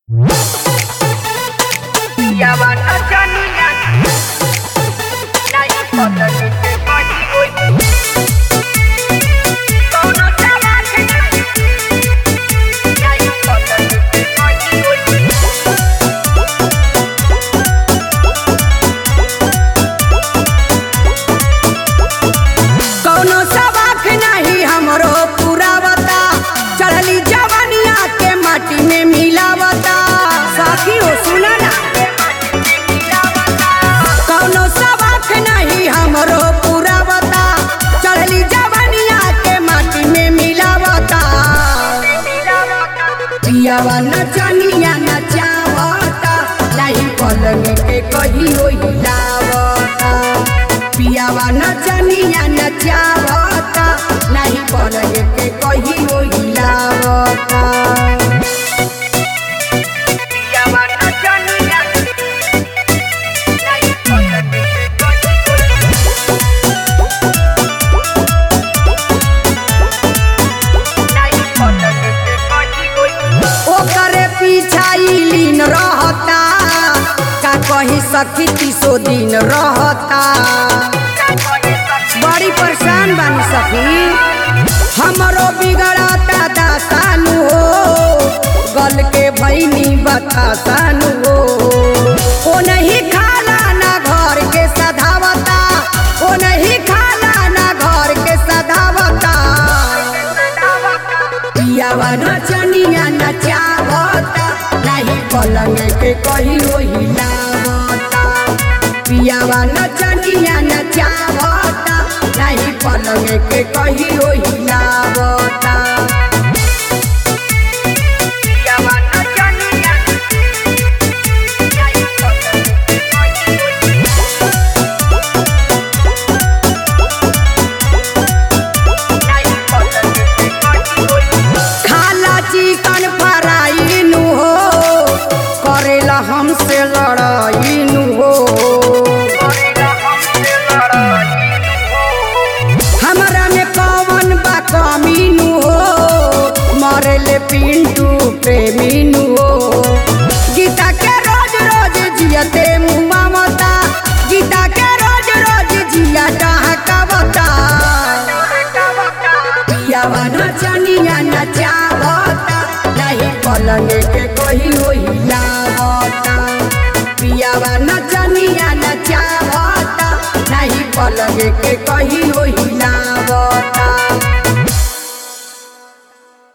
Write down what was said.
Yawa na janiya Na yi kwata da ke kwaji oyi Kono tawa ke na Na yi kwata da ke kwaji oyi कौनो सवाख नहीं हमरो पुरावता चढ़ली जवनिया के माटी में मिलावता साथी हो सुना ना कौनो सवाख नहीं हमरो पुरावता चढ़ली जवनिया के माटी में मिलावता पियावा नचनिया नचावता नहीं पलंग के कही हो हिलावता पियावा नचनिया नचावता नहीं पलंग के कही हो हिलावता Yawa na janiya Na yi kwata da ke kwaji oyi Na yi kwata da ke kwaji oyi ओकरे पीछा ई लीन रहता का कही सखी तीसो दिन रहता बड़ी परेशान बानी सखी हमरो बिगड़ता दासानु हो गल के भैनी बतासानु हो ओ नहीं खाला ना घर के सधावता ओ नहीं खाला ना घर के सधावता पियावा नचनिया नचावता नहीं पलंग के कही हो हिलावता पियावा नचनिया नचावता नहीं पलंग के कही हो हिलावता Yawa na janiya Na yi kwata da ke kwaji oyi Na yi kwata da ke kwaji oyi खाला चिकन फ्राई नु हो करेला हमसे लड़ाई नु हो करेला हमसे लड़ाई हो हमरा में कौन बा कमी नु हो मरेले पिंटू प्रेमी नु हो गीता के रोज रोज जियते मुआ मता गीता के रोज रोज जिया डहकावता पियावा नचनिया नचावता नहीं पलंग के कोई हो हिलावता पियावा नचनिया नचावता नहीं पलंग के कही हो हिलावता